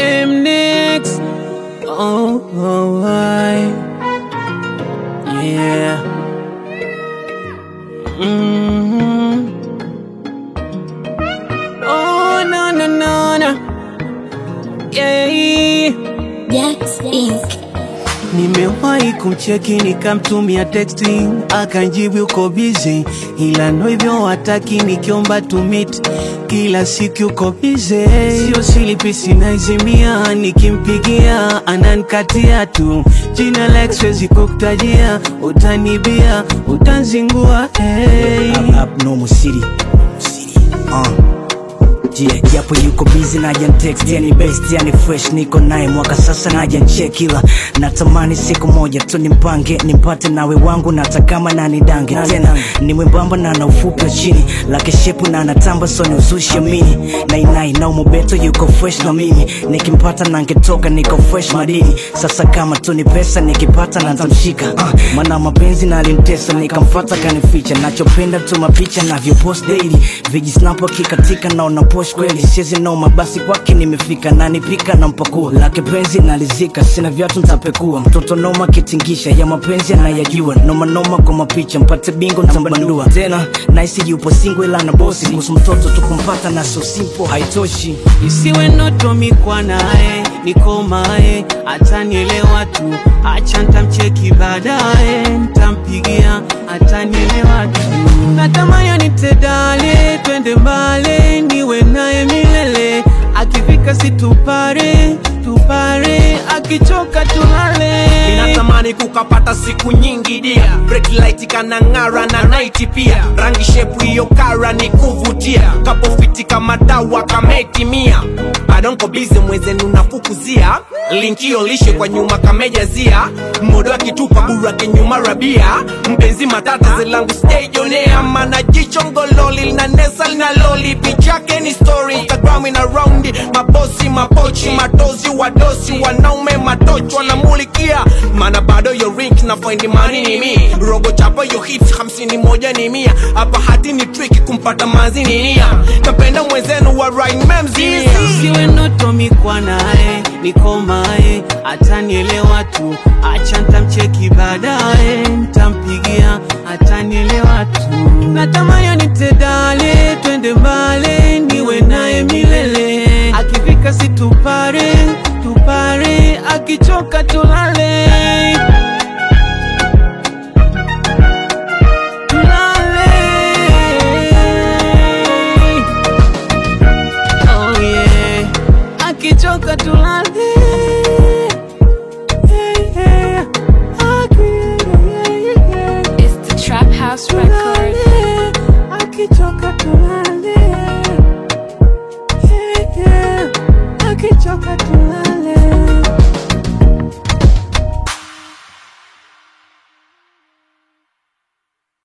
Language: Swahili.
am next. Oh, oh, I. Yeah. hmm Oh, no, no, no, no. Yeah. Jax Inc. Nimewahi kumcheki nikamtumia texting akanjibu yuko busy, ila ndo hivyo hataki nikiomba to meet kila siku yuko busy. Sio silipi sinaizimia, nikimpigia ananikatia tu jina Lex siwezi kukutajia, utanibia utanzingua hey. Up, up, normal city. City. Uh. Yeah, japo yuko busy naja text yani best yani fresh niko naye mwaka sasa naja check ila natamani siku moja tu nimpange nimpate nawe wangu na hata kama nani dange tena ni mwembamba na na ufupi wa chini lake shepu na anatamba so ni uzushi amini nainai na umubeto yuko fresh na mimi nikimpata na ngetoka niko fresh madini sasa kama tu ni pesa nikipata na ntamshika uh, mana mapenzi na alimtesa nikamfata kanificha nachopenda tu mapicha navyopost daily vijisnapo kikatika naona posh kweli siezi noma basi kwake nimefika nanipika na mpakua lake penzi nalizika sina vyatu ntapekua mtoto noma kitingisha ya mapenzi anayajua noma noma kwa mapicha mpate bingo ntambandua tena naisi yupo singo ila na bosi kuhusu mtoto tukumpata na so simple haitoshi isiwe ndoto mikwa naye nikomae atanielewa tu acha ntamcheki baadaye ntampigia atanielewa tu natamani anitedale twende mbale niwe naye milele akifika situpare tupare akichoka tulale ninatamani kukapata siku nyingi dia Break light kana ng'ara na night pia rangi shepu hiyo kara ni kuvutia kapofiti kama dawa kametimia badonko bize mwezenu nafukuzia linkio lishe kwa nyuma kamejazia modo akitupa burake nyuma rabia mpenzi matata zelangu stejonea mana jicho ngololi linanesa lina loli pichake ni story instagram ina raundi mabosi mapochi matozi wadosi wanaume matochi wanamulikia mana bado yo rink na find money ni mi rogo chapa yo hits hamsini moja ni mia hapa hati ni tricky kumpata mazi ni nia napenda mwenzenu wa right memzia isiwe ndoto mikwa naye nikomae atanielewa tu acha ntamcheki baadaye ntampigia atanielewa tu natamani anitedale twende mbale niwe naye milele akifika situpare tupare akichoka tulale